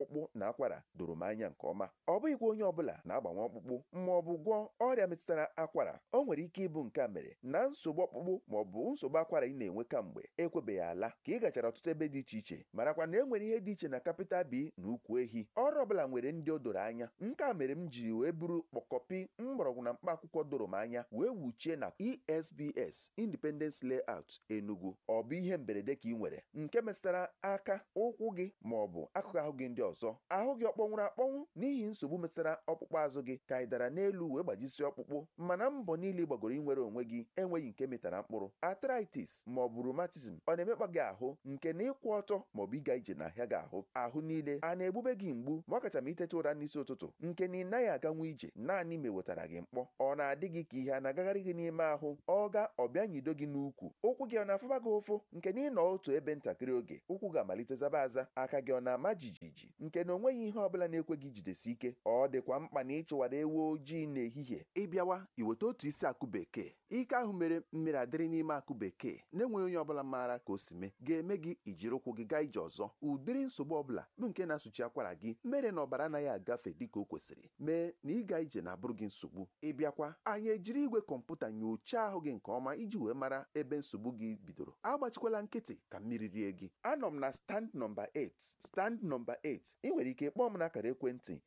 ọkpụkpụ na akwara doro m anya nke ọma ọ bụghịkwa onye ọbụla na-agbanwe ọkpụkpụ ma ọ bụ gwọọ ọrịa metụtara akwara o nwere ike ịbụ nke a mere na nsogbu ọkpụkpụ ma ọ bụ nsogbu akwara ị na-enwe kamgbe ekwebeghị ala ka ị gachara ọtụtụ ebe dị iche iche marakwa na e nwere ihe dị iche na kapịtal bi na ukwu ehi ọrụ ọbụla nwere ndị o doro anya nke a mere m ji wee buru kpọkọpi mgbọrọgwụ na mkpa akwụkwọ doro m anya wee wuchie na esbs independence layout enugu ọ bụ ihe mberede ka ị nwere nke metụtara aka ụkwụ gị ma ọ bụ akụkụ ahụ gị ndị ọzọ ahụ gị ọ kpọnwụrụ akpọnwụ n'ihi nsogbu metụtara ọkpụkpụ azụ gị ka ị dara n'elu wee gbajisie ọkpụkpụ mana mbọ niile ị gbagoro inwere onwe gị enweghị nke metara mkpụrụ arthritis ma ọ bụ rheumatism ọ na-emekpa gị ahụ nke na ịkwụ ọtọ ma ọ bụ ịga ije na-ahịa gị ahụ ahụ niile a na-egbube gị mgbu ma ọ kacha ma iteta ụra n'isi ụtụtụ nke na ị naghị aganwu ije naanị ma ewetara gị mkpọ ọ na-adị gị ka ihe a na-agagharị gị n'ime ahụ ọ ga ọbịa nyido gị n'ukwu ụkwụ gị ọ na-afụba gị ụfụ nke na ịnọ otu ebe ntakịrị oge ụkwụ ga-amalite zaba aza aka gị ọ na-ama jijiji nke na onweghị ihe ọbụla na-ekwe gị jidesi ike ọ dịkwa mkpa na ịchụwara ewu ojii n'ehihie ịbịawa iweta otu isi akụ bekee ike ahụ mere mmiri adịrị n'ime akụ bekee na-enweghị onye ọbụla maara ka o si mee ga-eme gị ijiri ụkwụ gị gaa ije ọzọ ụdịrị nsogbu ọbụla bụ nke na-asụchi akwara gị mere na ọbara anaghị agafe dịka o kwesịrị mee na ịga ije na-abụrụ gị nsogbu ịbịakwa anyị ejiri igwe kọmputa nyochaa ahụ gị nke ọma iji wee mara ebe nsogbu gị bidoro agbachikwala nkịtị ka mmiri rie gị anọ m na stand nọmba 8 stand nọmba 8 ị nwere ike kpọọ m n'akara ekwentị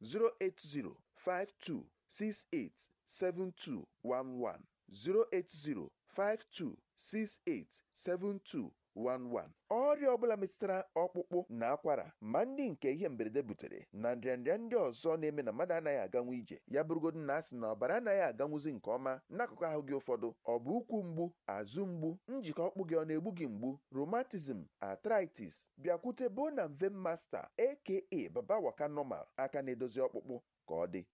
08052687211 08052687211 ọrịa ọbụla metụtara ọkpụkpụ na akwara ma ndị nke ihe mberede butere na nrịanrịa ndị ọzọ na-eme na mmadụ anaghị aganwu ije ya bụrụgodu na asị na ọbara anaghị aganwuzi nke ọma n'akụkụ ahụ gị ụfọdụ ọ bụ ụkwụ mgbu azụ mgbu njikọ ọkpụ gị ọ na-egbu gị mgbu rheumatism arthritis bịakwute bona mve masta aka baba waka normal aka na-edozi ọkpụkpụ ka ọ dị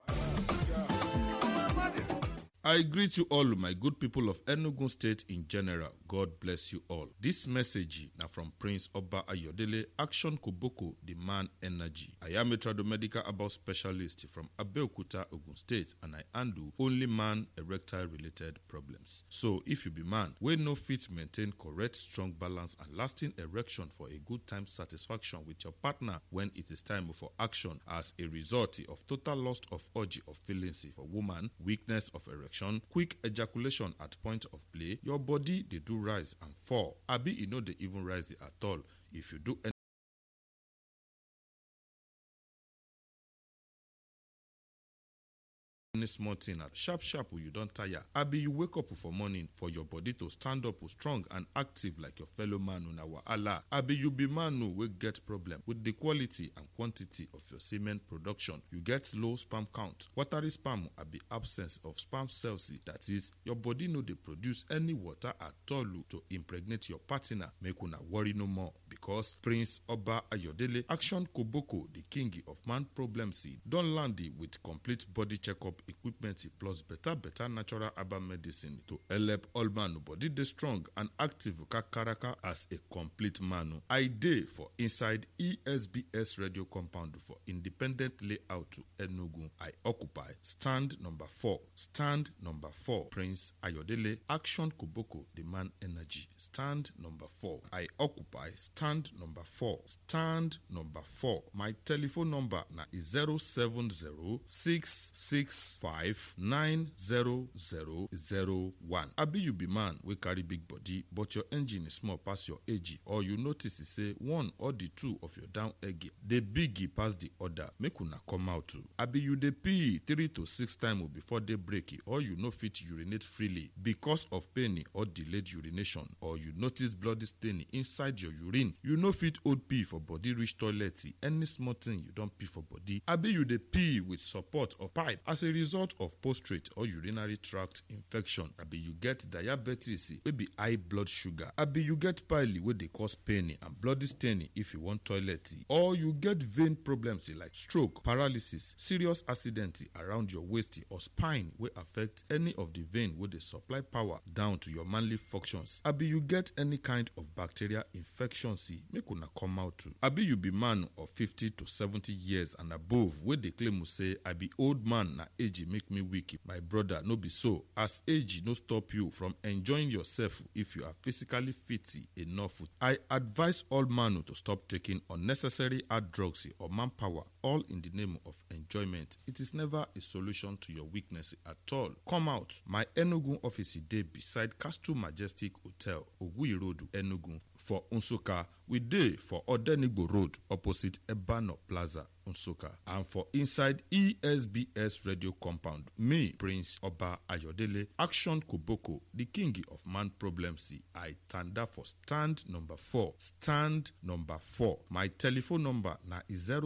I greet you all, my good people of Enugu State in general. God bless you all. This message now from Prince Oba Ayodele, Action Koboko, the man energy. I am a tradomedical about specialist from Abeokuta, Ogun State, and I handle only man erectile related problems. So, if you be man, we no fit maintain correct, strong balance and lasting erection for a good time satisfaction with your partner when it is time for action as a result of total loss of urge of feelings for woman, weakness of erection quick ejaculation at point of play your body dey do rise and fall abi e no dey even rise at all if you do any small thing at sharp sharp you don tire abi you wake up for morning for your body to stand up strong and active like your fellow man una wahala abi you be man wey get problem with the quality and quantity of your semen production you get low sperm count watery sperm abi absence of sperm cells that is your body no dey produce any water at all to impregnate your partner make una worry no more because prince oba ayodele action koboko the king of man problems don land with complete body checkup equipment plus better better natural herbal medicine to help all man body dey strong and active kakaraka as a complete man. I dey for inside ESBS radio compound for independent layout to Enugu. I occupy stand number four. Stand number four. Prince Ayodele Action Koboko the man energy. Stand number four. I occupy stand number four. Stand number four. My telephone number na 070 five nine zero zero zero one. Abi you be man wey carry big body but your engine is small pass your age or you notice say one or the two of your down egg dey big pass the other make una come out too. Abi you dey pee three to six times before day break or you no fit urinate freely because of pain or delayed urination or you notice bloody stain inside your urine you no fit hold pee for body reach toilet any small thing you don pee for body abi you dey pee with support of pipe as a result of prostate or urinary tract infection abi you get diabetes wey be high blood sugar abi you get pile wey dey cause pain and bloody stain if you wan toilet or you get vein problems like stroke paralysis serious accident around your waist or spine wey affect any of the vein wey dey supply power down to your manly functions abi you get any kind of bacterial infections plenty make una come out too abi you be man of 50 to 70 years and above wey dey claim say i be old man na age make me weak my brother no be so as age no stop you from enjoying yourself if you are physically fit enough i advise all man to stop taking unnecessary hard drugs or manpower all in the name of enjoyment it is never a solution to your weakness at all come out my enugu office dey beside castle majestic hotel oguyi road enugu for nsukka we dey for odenigbo road opposite ebano plaza nsukka and for inside esbs radio compound me prince oba ayodele action koboko the king of man problems i tanda for stand number four stand number four my telephone number na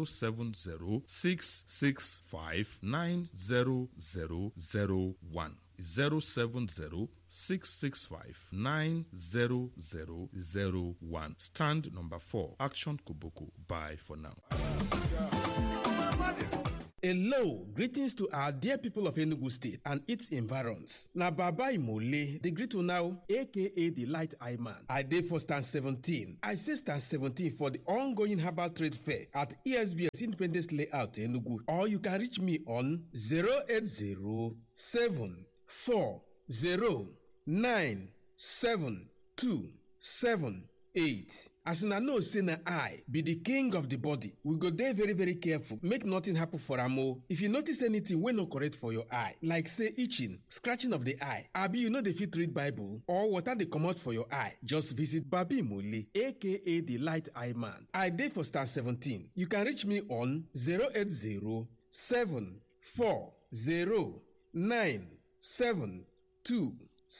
070-665-9001 070-665-90001 stand number four action koboko bye for now Hello, greetings to our dear people of Enugu State and its environs. Na Baba Imole, the greet now, aka the Light Eye Man. I dey for stand 17. I say stand 17 for the ongoing herbal trade fair at ESBS Independence Layout Enugu. Or you can reach me on 080 four zero nine seven two seven eight. as una know say na i be di king of di body we go dey very very careful make nothing happen for am o if you notice anything wey no correct for your eye like say itching scratching of di eye abi you no dey fit read bible or water dey comot for your eye just visit babi mole aka di light eye man i dey for star 17 you can reach me on 080 7 4 0 9 7 2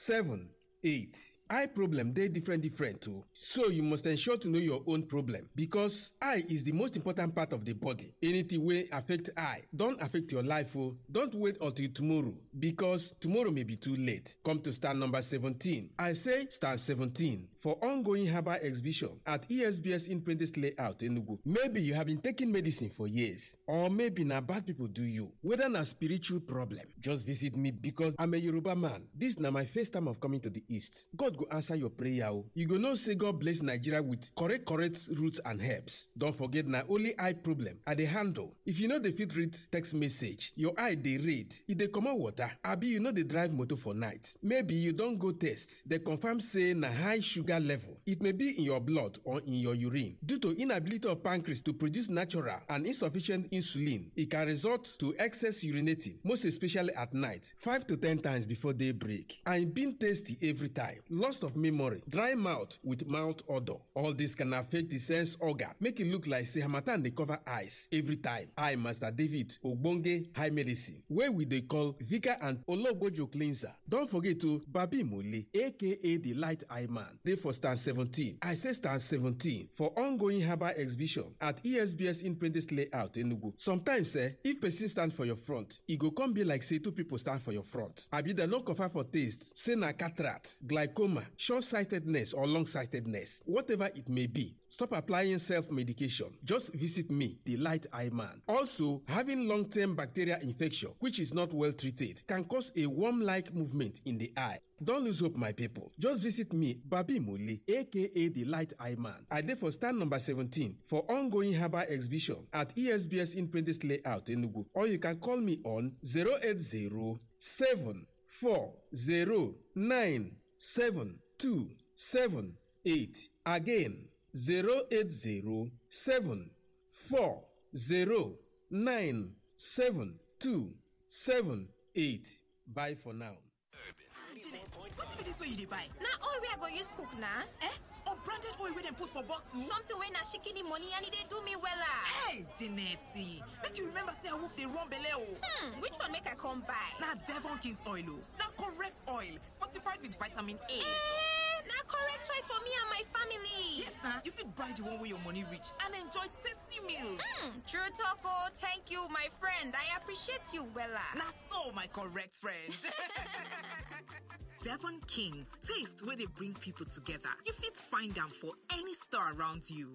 7 8 eye problem dey different different o so you must ensure to know your own problem because eye is the most important part of the body anything wey affect eye don affect your life o don't wait until tomorrow because tomorrow may be too late come to stand number 17 i say stand 17 for ongoing herbal exhibition at esbs independence layout enugu maybe you have been taking medicine for years or maybe na bad people do you whether na spiritual problem just visit me because i'm a yoruba man this na my first time of coming to the east god go answer your prayer o you go know say god bless nigeria with correct correct roots and herbs don forget na only eye problem i dey handle if you no dey fit read text message your eye dey red e dey comot water abi you no dey drive motor for night maybe you don go test dey confirm say na high sugar level it may be in your blood or in your urine due to inability of pancreas to produce natural and insufficient insulin e can result to excess urinating most especially at night five to ten times before day break and e been tasty every time loss of memory dry mouth with mouth odour all this can affect the sense organ make e look like say harmattan dey cover eyes every time i master david ogbonge high medicine wey we dey call vika and ologbojo cleanser don forget o babi mole aka the light eye man dey for stand seventeen i say stand seventeen for ongoing herbal exhibition at esbs independence layout enugu sometimes eh if person stand for your front e go come be like say two people stand for your front abi dem no confirm for taste say na cataract glaucoma short-sightedness or long-sightedness whatever it may be stop applying self-medication just visit me the light eye man also having long-term bacterial infection which is not well treated can cause a worm-like movement in the eye Don't lose hope, my people. Just visit me, Babi Muli, aka the Light Eye Man. I dey for stand number 17 for ongoing herbal exhibition at ESBS Independence Layout, Enugu. Or you can call me on 080 740 Again, 080 Bye for now. wetin be dis wey you dey buy na oil wey i go use cook na eh unbranded oil wey dem put for bottle something wey na shikini money and e dey do me wella hey Jeanette, make you remember say awoof dey run belle o hmm which one make i come buy na devon king's oil o na correct oil fortified with vitamin a eh na correct choice for me and my family yes na you fit buy the one wey your money reach and enjoy tasty meals hmm true talk o thank you my friend i appreciate you wella na so my correct friend Devon Kings, taste where they bring people together. You fit find them for any store around you.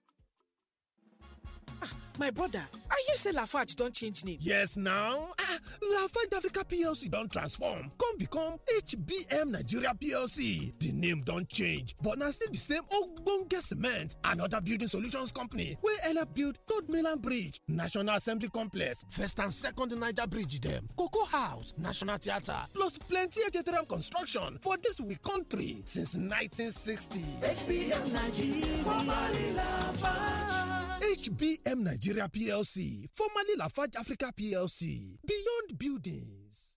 my brother i hear say lafarge don change name yes now ah lafarge africa plc don transform come come become hbm nigeria plc di name don change but na still di same ogbonge cement and oda building solutions company wey help build third mainland bridge national assembly complex first and second niger bridge dem cocoa house national theatre plus plenty htm construction for dis we country since 1960 hbm nigeria formerly lafarge hbm nigeria plc formerly lafarge africa plc beyond buildings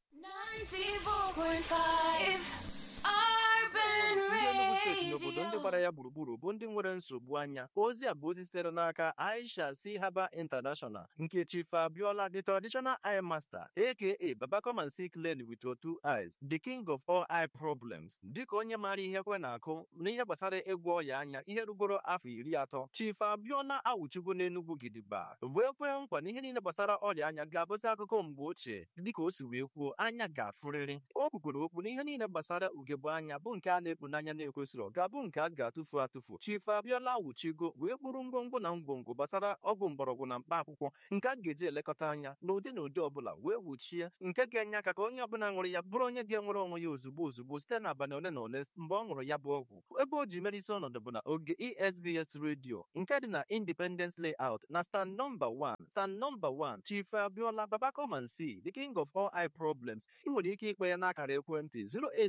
94.5 Urban ndị Enugu steeti na obodo ndị Radio. gbara ya gburugburu bụ ndị nwere nsogbu anya ozi a bụ ozi sitere n'aka Aisha C Haba International nke Chief Abiola the traditional eye master aka Baba come and see clearly with your two eyes the king of all eye problems dịka onye maara ihe kwe na-akụ n'ihe gbasara ịgwọ ọya anya ihe rugoro afọ iri atọ Chief Abiola awụchigo n'Enugu gidigba wee kwee nkwa na ihe niile gbasara ọrịa anya ga-abụzi akụkọ mgbe ochie dịka o si wee kwuo anya ga-afụrịrị o kwukwere okwu na ihe niile gbasara ugegbe anya bụ nke a na-ekpu n'anya na-ekwesịrị ga-abụ nke a ga-atụfu atụfu Chief Abiola awụchigo wee kpụrụ ngwongwo na ngwongwo gbasara ọgwụ mgbọrọgwụ na mkpa akwụkwọ nke a ga-eji elekọta anya n'ụdị na ụdị ọbụla wee wuchie nke ga-enye aka ka onye ọbụla ṅụrụ ya bụrụ onye ga-enwere onwe ya ozugbo ozugbo site n'abalị ole na ole mgbe ọ ṅụrụ ya bụ ọgwụ ebe o ji mere isi ọnọdụ bụ na oge esbs redio nke dị na independence layout na stand nọmba 1 stand nọmba 1 chief abiola baba come and see the king of all eye problems ị nwere ike ikpe ya n'akara ekwentị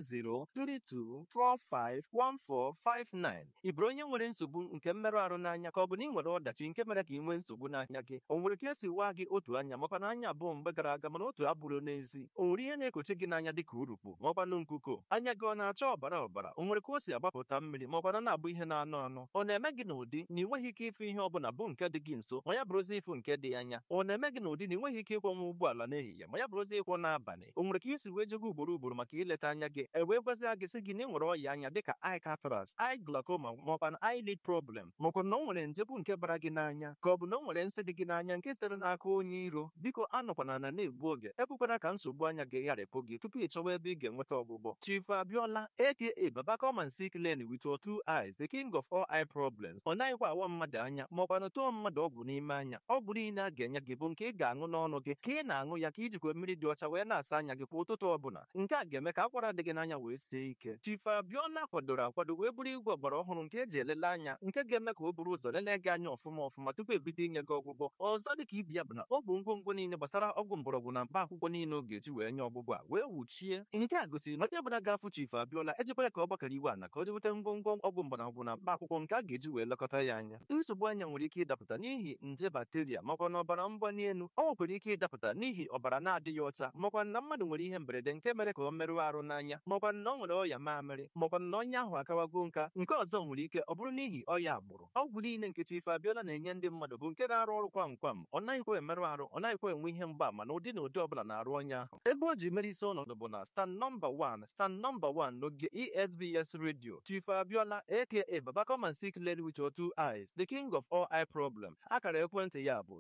08032451459 ị bụrụ onye nwere nsogbu nke mmerụ ahụ n'anya ka ọ bụ na ị nwere ọdachi nke mere ka ị nwee nsogbu n'anya gị o nwere ka esi waa gị otu anya makwa na anya abụọ mgbe gara aga mana otu abụrụ n'ezi o nwere ihe na-ekochi gị n'anya dịka urukpu maọkwanụ nkuko anya gị ọ na-acha ọbara ọbara o nwere ka o si agbapụta mmiri maọkwana na-abụ ihe na-anụ anụ ọ na-eme gị n'ụdị na ị nweghị ike ịfụ ihe ọbụla bụ nke dị gị nso ma ya bụrụzi ịfụ nke dị anya ọ na-eme gị n'ụdị na ị nweghị ike ịkwọnwa ụgbọala n'ehihie ma ya bụrụzi ịkwọ n'abalị o nwere ka isi wee jego ugboro ugboro maka ileta anya gị e wee gwazia gị sị gị na ị nwere ọya anya dịka eye cataract eye glaucoma maọkwa eye lid problem maọkwa na o nwere nje bụ nke bara gị n'anya ka ọ bụ na o nwere nsị dị gị n'anya nke sitere n'aka onye iro biko anọkwana na na-egbu oge ekwekwana ka nsogbu anya gị gharịpụ gị tupu ị chọwa ebe ị ga-enweta ọgwụgwọ Chief Abiola aka Baba come and see clearly with your two eyes the king of all eye problems ọ naghịkwa awa mmadụ anya maọkwa na tụọ mmadụ ọgwụ n'ime anya ọgwụ niile a ga-enye gị bụ nke ị ga-aṅụ n'ọnụ gị ka ị na-aṅụ ya ka ijikwa mmiri dị ọcha wee na-asa anya gị kwa ụtụtụ ọbụla nke a ga-eme ka akwara dị gị n'anya wee sie ike Chief Abiola kwadoro akwado wee bụrụ igwe ọgbara ọhụrụ nke eji elele anya nke ga-eme ka o buru ụzọ lelee gị anya ọfụma ọfụma tupu ebido inye gị ọgwụgwọ ọzọ dị ka ibi ya bụ na ọ bụ ngwongwo niile gbasara ọgwụ mgbọrọgwụ na mkpa akwụkwọ niile ọ ga-eji wee nye ọgwụgwọ a wee wuchie nke a gosiri na onye ọbụla ga-afụ Chief Abiola ejikwara ka ọ gbakọrọ iwe ana ka o jeweta ngwongwo ọgwụ mgbọrọgwụ na mkpa akwụkwọ nke a ga-eji wee lekọta ya anya nsogbu anya nwere ike ịdapụta n'ihi nje bakteria makwa na ọbara mgbali elu ọ nwekwara ike ịdapụta n'ihi ọbara na-adịghị ọcha makwa na mmadụ nwere ihe mberede nke mere ka ọ merụọ arụ n'anya makwa na ọ nwere ọya mamịrị makwa na onye ahụ akawago nka nke ọzọ nwere ike ọ bụrụ n'ihi ọya agbụrụ ọgwụ niile nke Chief Abiola na-enye ndị mmadụ bụ nke na-arụ ọrụ kwam kwam ọ naghịkwa emerụ arụ ọ naghịkwa enwe ihe mgbaama na ụdị na ụdị ọbụla na-arụ onye ahụ ebe o ji mere isi ọnọdụ bụ na stand nọmba 1 stand nọmba 1 n'oge ESBS radio Chief Abiola aka Baba come and see clearly with your two eyes the king of all eye problem akara ekwentị ya bụ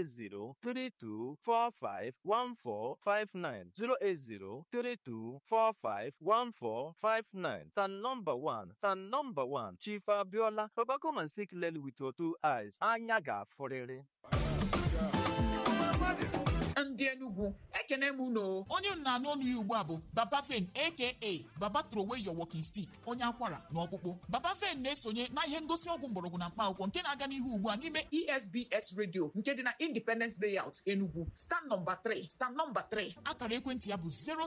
08032451459 08032451459 stand nọmba 1 stand nọmba 1 Chief Abiola Baba come and see clearly with your two eyes anya ga-afụrịrị ndị Enugu ekene m unu onye m na-anụ ọnụ ya ugbu a bụ Baba Fen aka Baba throw away your walking stick onye akwara na ọkpụkpụ Baba Fen na-esonye na ihe ngosi ọgwụ mgbọrọgwụ na mkpa akwụkwọ nke na-aga n'ihu ugbu a n'ime ESBS radio nke dị na Independence Layout Enugu stand nọmba 3 stand nọmba 3 akara ekwentị ya bụ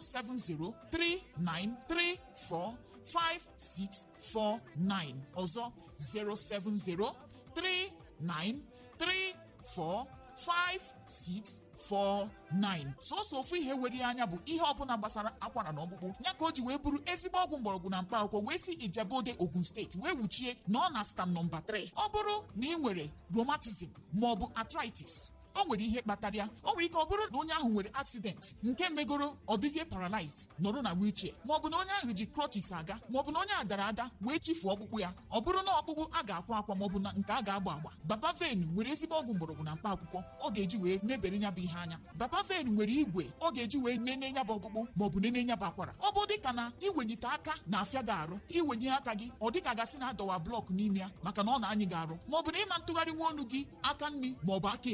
07039345649 ọzọ 07039345649 sọsọ ofu ihe were ya anya bụ ihe ọbụla gbasara akwara na ọkpụkpụ ya ka o ji wee bụrụ ezigbo ọgwụ mgbọrọgwụ na mkpa akwụkwọ wee si Ijebode Ogun steeti wee wuchie na ọ na stam nọmba 3 ọ bụrụ na ị nwere rheumatism maọbụ arthritis o nwere ihe kpatara ya o nwere ike ọ bụrụ na onye ahụ nwere accident nke megoro ọ dịzie paralyzed nọrọ na wheelchair maọbụ na onye ahụ ji crutches aga maọbụ na onye a dara ada wee chifuo ọkpụkpụ ya ọ bụrụ na ọkpụkpụ a ga-akwa akwa maọbụ na nke a ga-agba agba baba ven nwere ezigbo ọgwụ mgbọrọgwụ na mkpa akwụkwọ ọ ga-eji wee mebere ya bụ ihe anya baba ven nwere igwe ọ ga-eji wee nene ya bụ ọkpụkpụ maọbụ nene ya bụ akwara ọ bụ dịka na iwenyite aka na-afịa gị arụ iwenye aka gị ọ dịka gasị na adọwa blọk n'ime ya maka na ọ na-anyị gị arụ maọbụ na ịma ntụgharị nwa ọnụ gị aka nri maọbụ aka ekpe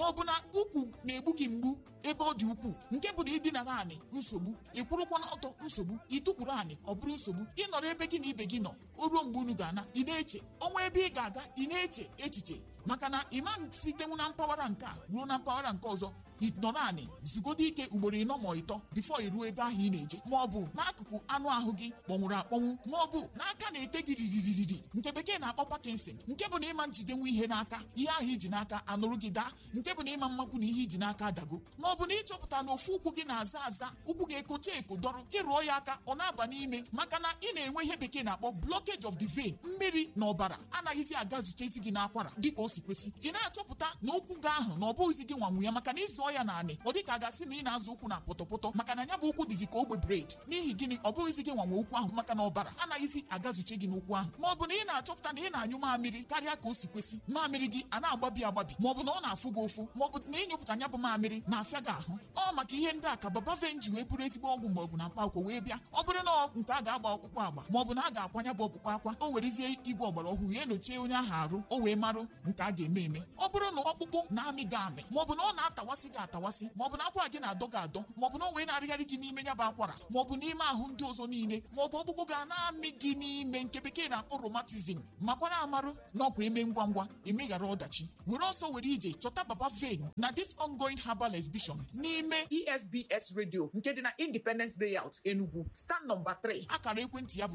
ma ọ bụ na ukwu na-egbu gị mgbu ebe ọ dị ukwuu nke bụ na ịdinara anị nsogbu ịkwụrụkwa n'ọtọ nsogbu ịtụkwuru anị ọ bụrụ nsogbu ịnọrọ ebe gị na ibe gị nọ o ruo mgbe unu ga-ana ị na-eche ọnwa ebe ị ga-aga ị na-eche echiche maka na ịma sitenwu na mpaghara nke a ruo na mpaghara nke ọzọ ịnọrọ anị zugodo ike ugboro ịnọ ma ịtọ bifo iruo ebe ahụ ị na-eje ma ọ bụ n'akụkụ anụ ahụ gị kpọnwụrụ akpọnwụ ma ọ bụ n'aka na-ete gị riririri nke bekee na-akpọ Parkinson nke bụ na ịma njidenwu ihe n'aka ihe ahụ iji n'aka anụrụ gị daa nke bụ na ịma mmakwu na ihe iji n'aka adago ma ọ bụ na ịchọpụta na ofu ụkwụ gị na-aza aza ụkwụ gị ekocha eko dọrọ ịrụọ ya aka ọ na-aba n'ime maka na ị na-enwe ihe bekee na-akpọ blockage of the vein mmiri na ọbara anaghịzi aga zuchezi gị n'akwara dịka o si kwesị ị na-achọpụta na ụkwụ gị ahụ na ọ bụghịzi gị nwanwu ya maka na ịzụọ ya naanị ọ dịka a ga-asị na ị na-azụ ụkwụ na pọtọpọtọ maka na ya bụ ụkwụ dịzi ka ogbe bred n'ihi gịnị ọ bụghịzi gị nwanwe ụkwụ ahụ maka na ọbara anaghịzi agazuche gị n'ụkwụ ahụ ma ọ bụ na ị na-achọpụta na ị na-anyụ mamịrị karịa ka o si kwesị mamịrị gị a na-agbabi agbabi ma ọ bụ na ọ na-afụ gị ụfụ ma ọ bụ na ịnyụpụta ya bụ mamịrị na-afịa gị ahụ ọ maka ihe ndị a ka baba venji wee bụrụ ezigbo ọgwụ mgbọrọgwụ na mkpa akwụkwọ wee bịa ọ bụrụ na nke a ga-agba ọkpụkpụ agba ma ọ bụ na a ga-akwanya bụ ọkpụkpụ akwa o werezie igwe ọgbara ọhụrụ ya enyochie onye ahụ arụ o wee marụ nke a ga-eme eme ọ bụrụ na ọkpụkpụ na-amị gị amị ma ọ bụ na ọ na-atawasị gị atawasị ma ọ bụ na akwara gị na-adọ gị adọ ma ọ bụ na o wee na-arịgharị gị n'ime ya bụ akwara ma ọ bụ n'ime ahụ ndị ọzọ niile ma ọ bụ ọkpụkpụ ga na-amị gị n'ime nke bekee na-akpọ romatizm makwara amarụ na ọkwa eme ngwa ngwa emeghara ọdachi were ọsọ were ije chọta baba vein na this ongoing herbal exhibition n'ime esbs radio nke dị na independence layout enugu stand nọmba 3 akara ekwentị ya bụ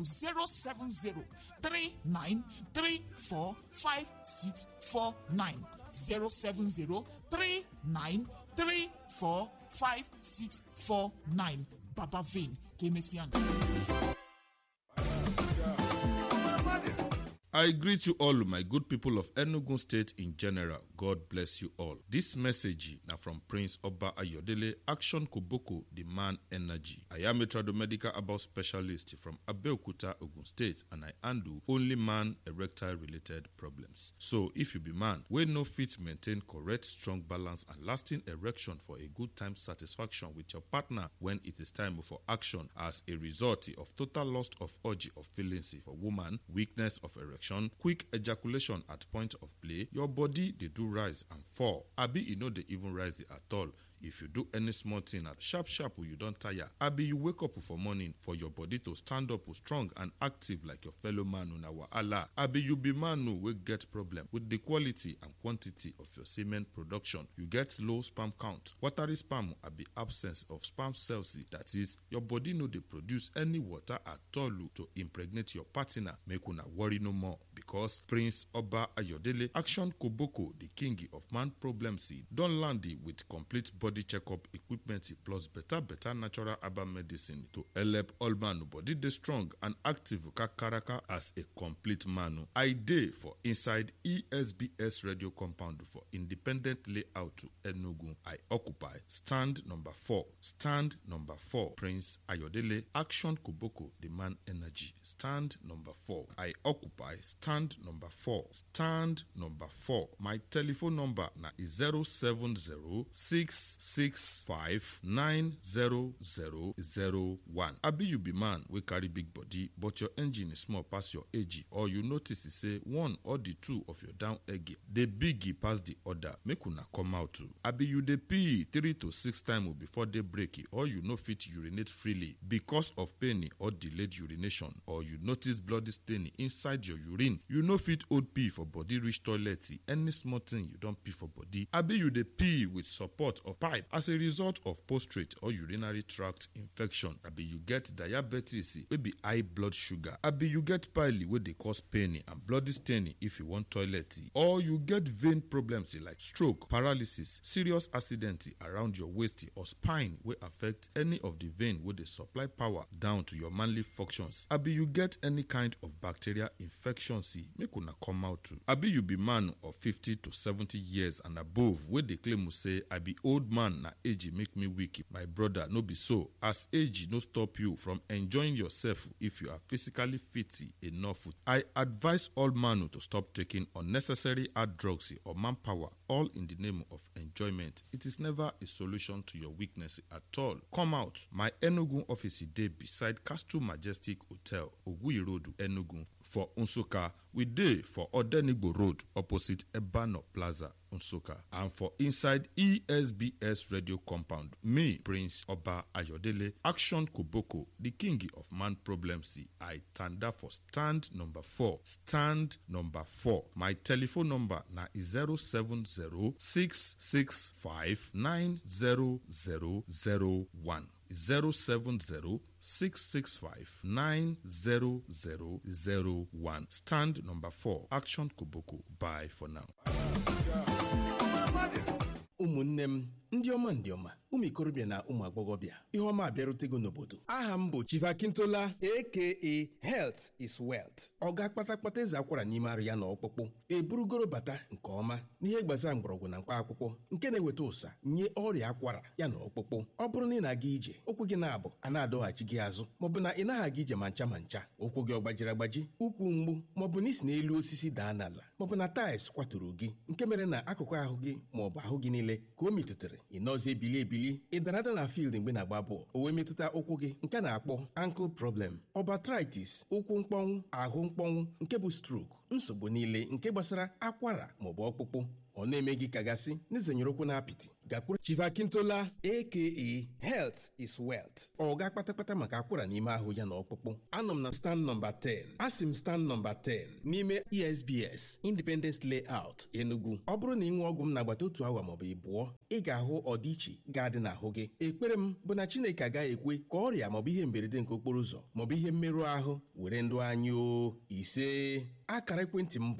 07039345649 07039345649 baba vein ka emesịa I greet you all, my good people of Enugu State in general. God bless you all. This message now from Prince Oba Ayodele, Action Koboko, the man energy. I am a tradomedical about specialist from Abeokuta, Ogun State, and I handle only man erectile related problems. So, if you be man, we no fit maintain correct, strong balance and lasting erection for a good time satisfaction with your partner when it is time for action as a result of total loss of urge of feelings for woman, weakness of erection quick ejaculation at point of play your body dey do rise and fall abi e no dey even rise at all if you do any small thing at sharp sharp you don tire abi you wake up for morning for your body to stand up strong and active like your fellow man una wahala abi you be man wey get problem with the quality and quantity of your semen production you get low sperm count watery sperm abi absence of sperm cells that is your body no dey produce any water at all to impregnate your partner make una worry no more because prince oba ayodele action koboko the king of man problems don land with complete body checkup equipment plus better better natural herbal medicine to help all man body dey strong and active kakaraka as a complete man. I dey for inside ESBS radio compound for independent layout Enugu. I occupy stand number four. Stand number four. Prince Ayodele Action Koboko the man energy. Stand number four. I occupy stand number four. Stand number four. My telephone number na 070 six five nine zero zero zero one. abi you be man wey carry big body but your engine is small pass your age or you notice say one or the two of your down egg dey big pass the other make una come out too abi you dey pee three to six times before day break or you no fit urinate freely because of pain or delayed urination or you notice bloody stain inside your urine you no fit hold pee for body reach toilet any small thing you don pee for body abi you dey pee with support of pipe as a result of prostate or urinary tract infection abi you get diabetes wey be high blood sugar abi you get pile wey dey cause pain and bloody staining if you wan toilet or you get vein problems like stroke paralysis serious accident around your waist or spine wey affect any of the vein wey dey supply power down to your manly functions abi you get any kind of bacterial infection make una come out too abi you be man of fifty to seventy years and above wey dey claim say i be old man na age make me weak my brother no be so as age no stop you from enjoying yourself if you are physically fit enough i advise all man to stop taking unnecessary hard drugs or manpower all in the name of enjoyment it is never a solution to your weakness at all come out my enugu office dey beside castle majestic hotel oguirodu enugu for nsukka we dey for odenigbo road opposite ebano plaza nsukka and for inside esbs radio compound me prince oba ayodele action koboko the king of man problems i tanda for stand number four stand number four my telephone number na 07066590001 070-665-90001. Stand number 4. Action Koboko. Bye for now. ụmụnne m ndị ọma ndị ọma ụmụ ikorobịa na ụmụ agbọghọbịa ihe ọma abịarutego n'obodo aha m bụ chivakintola aka health is wealth ọ ga-akpata kpata eze akwara n'ime arụ ya na ọkpụkpụ eburugoro bata nke ọma n'ihe gbasara mgbọrọgwụ na mkpa akwụkwọ nke na-eweta ụsa nye ọrịa akwara ya na ọkpụkpụ ọ bụrụ na ị na-aga ije ụkwụ gị na-abụ a na-adọghachi gị azụ maọbụ na ị naghị aga ije ma ncha ma ncha ụkwụ gị ọ gbajiri agbaji ụkwụ mgbu maọbụ na isi n'elu osisi daa n'ala maọbụ na taịls kwaturu gị nke mere na akụkụ ahụ gị maọbụ ahụ gị niile ka o metụtara ị nọzi ebili ebili ị dara ada na field mgbe na-agba bọọlụ o wee metụta ụkwụ gị nke a na-akpọ ankle problem ọbatritis ụkwụ mkpọnwụ ahụ mkpọnwụ nke bụ stroke nsogbu niile nke gbasara akwara maọbụ ọkpụkpụ ọ na-eme gị kagasị n'izenyere ụkwụ na apịtị gakwuru chivakintola aka health is wealth ọ ga kpatakpata maka akwara n'ime ahụ ya na ọkpụkpụ anọ m na stand nọmba 10 asị m stand nọmba 10 n'ime esbs independence layout enugu ọ bụrụ na ị ṅụọ ọgwụ m n'agbata otu awa maọbụ ịbụọ ị ga-ahụ ọdịiche ga-adị n'ahụ gị ekpere m bụ na chineke agaghị ekwe ka ọrịa maọbụ ihe mberede nke okporo ụzọ maọbụ ihe mmerụ ahụ were ndụ anyị o ise akara ekwentị m bụ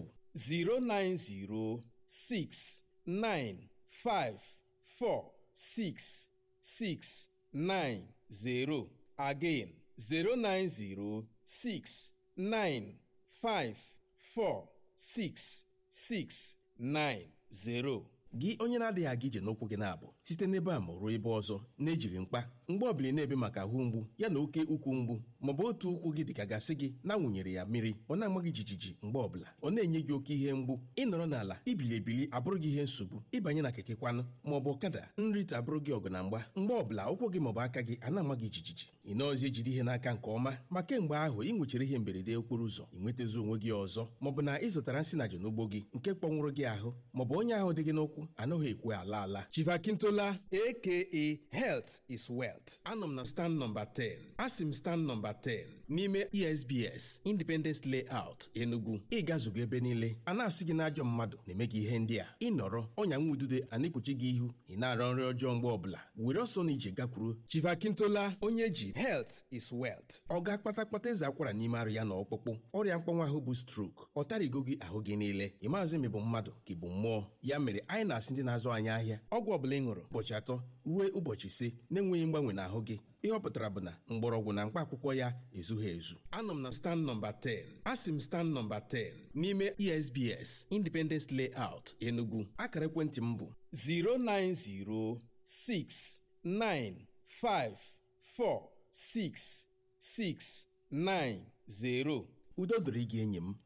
090 six nine five four six six nine zero again zero nine zero six nine five four six six nine zero. gị onye na-adịghị aga ije n'ụkwụ gị na-abụ site n'ebe a ma ruo ebe ọzọ na-ejiri mkpa mgbe ọbụla na-ebe maka ahụ mgbu ya na oke ukwu mgbu maọbụ otu ụkwụ gị dịka gasị gị na-awụnyere ya mmiri ọ na-ama gị jijiji mgbe ọbụla ọ na-enye gị oke ihe mgbu ịnọrọ n'ala ibili ebili abụrụ gị ihe nsogbu ịbanye na keke kwanụ maọbụ ọkada nrite abụrụ gị ọgụ na mgba mgbe ọbụla ụkwụ gị maọbụ aka gị a na-ama gị jijiji ị nọọzi ejide ihe n'aka nke ọma ma kemgbe ahụ ị nwechara ihe mberede okporo ụzọ ị nwetazi onwe gị ọzọ maọbụ na ị zụtara nsị na n'ugbo gị nke kpọnwụrụ gị ahụ maọbụ onye ahụ dị gị n'ụkwụ anaghị ekwe ala ala chivakintola aka health is wealth anọ m na stand nọmba 10 asị m stand nọmba 10 n'ime esbs independence layout enugu ịgazugo ebe niile a na-asị gị n'ajọ mmadụ na-eme gị ihe ndị a ịnọrọ ọnya nwa udude a na-ekpuchi gị ihu ị na-arọ nri ọjọọ mgbe ọbụla were ọsọ na ije gakwuru chivakintola onye ji health is wealth ọ ga-akpata kpata eze akwara n'ime arụ ya na ọkpụkpụ ọrịa mkpọnwa ahụ bụ strok ọ tarigo gị ahụ gị niile ị maazị ma ị bụ mmadụ ka ị bụ mmụọ ya mere anyị na-asị ndị na-azụ anyị ahịa ọgwụ ọbụla ị ṅụrụ ụbọchị atọ ruo ụbọchị ise na-enweghị mgbanwe n'ahụ gị ihe ọ pụtara bụ na mgbọrọgwụ na mkpa akwụkwọ ya ezughị ezu anọ m na stand nọmba 10 asị m stand nọmba 10 n'ime esbs independence layout enugu akara ekwentị m bụ 09069546690 udo dịrị gị enyi m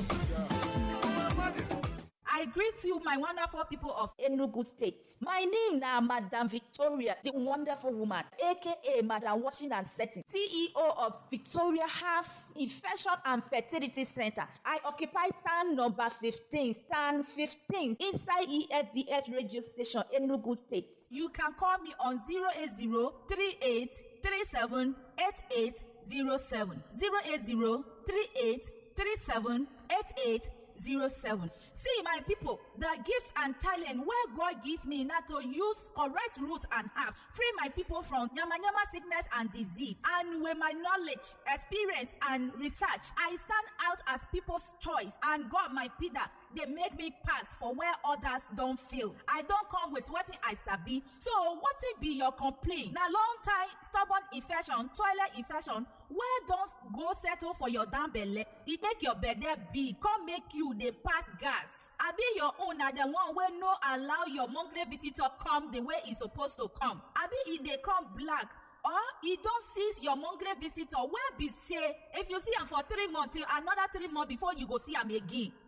I greet you, my wonderful people of Enugu State. My name na Madam Victoria, the wonderful woman, aka Madam Washing and Setting, CEO of Victoria Herbs Infection and Fertility Center. I occupy stand number 15, stand 15 inside EFBS radio station, Enugu State. You can call me on 080 38 37 8807. 080 38 37 88 07. See, my people, the gifts and talent where God give me now to use correct root and herbs, free my people from yama yama sickness and disease. And with my knowledge, experience, and research, I stand out as people's choice. And God, my Peter, they make me pass for where others don't feel. I don't come with what I sabi. So, what it be your complaint? Now, long time stubborn infection, toilet infection, where don't go settle for your damn belly? It make your bed big, come make you they pass gas. I be your own na the one wey no allow your monthly visitor come the way e suppose to come. I be e dey come black or e don seize your monthly visitor wey be say if you see am for three months till another three months before you go see am again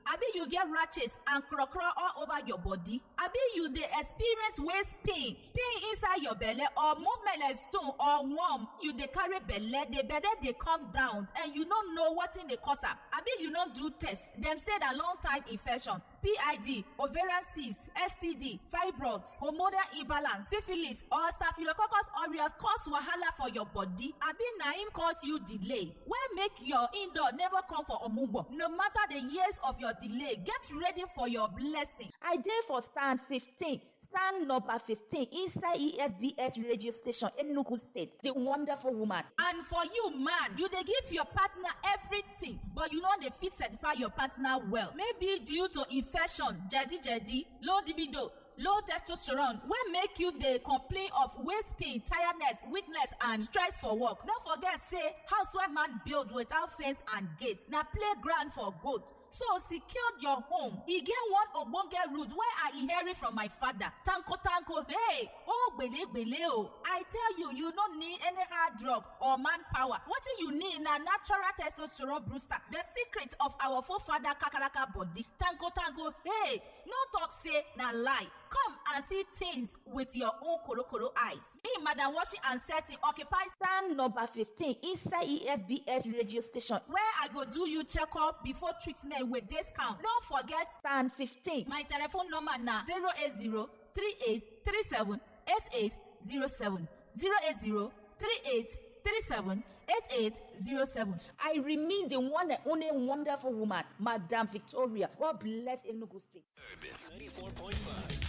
abi you get rashes and krokro all over your body abi you dey experience waist pain pain inside your belle or movement like stone or worm you dey carry belle the belle dey come down and you no know wetin dey cause am abi you no do test dem say na long time infection pid ovarian cyst std fibroids hormonal imbalance syphilis or staphylococcus aureus cause wahala for your body abi na im cause you delay wey make your indoor never come for omugbo no matter the years of your delay get ready for your blessing. I dey for stand fifteen stand number fifteen inside ESBS radio station Enugu state the wonderful woman. and for you man you dey give your partner everything but you no dey fit certify your partner well maybe due to infection jedi jedi low libido low testosterone wey make you dey complain of waist pain tiredness weakness and stress for work no forget say housewife man build without fence and gate na playground for goat so secure your home e get one ogbonge root wey i inherit from my father tanko tanko hey oh gbelegbele o i tell you you no need any hard drug or manpower wetin you need na natural testosterone booster the secret of our forefather kakaraka body tanko tanko hey no talk say na lie come and see things with your own korokoro eyes me madam washing and setting occupy stand number fifteen inside ESBS radio station where i go do you checkup before treatment with discount no forget stand fifteen. my telephone number na zero eight zero three eight three seven eight eight zero seven zero eight zero three eight three seven eight eight zero seven. I remain the one and only wonderful woman, Madam Victoria. God bless Enugu State. Urban 94.5.